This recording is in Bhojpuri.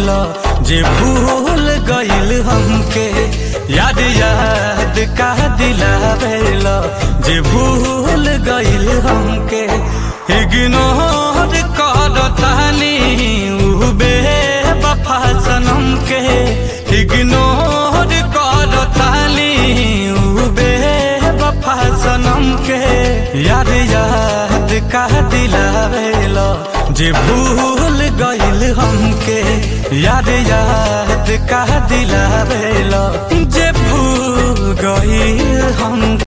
भेला जे भूल गइल हमके याद याद का दिला भेला जे भूल गइल हमके इग्नोर कर तानी उ बेवफा सनम के इग्नोर कर तानी उ बेवफा सनम के याद याद का दिलावेला जे भूल गइल हमके याद याद का दिलावेला जे भूल गइल हम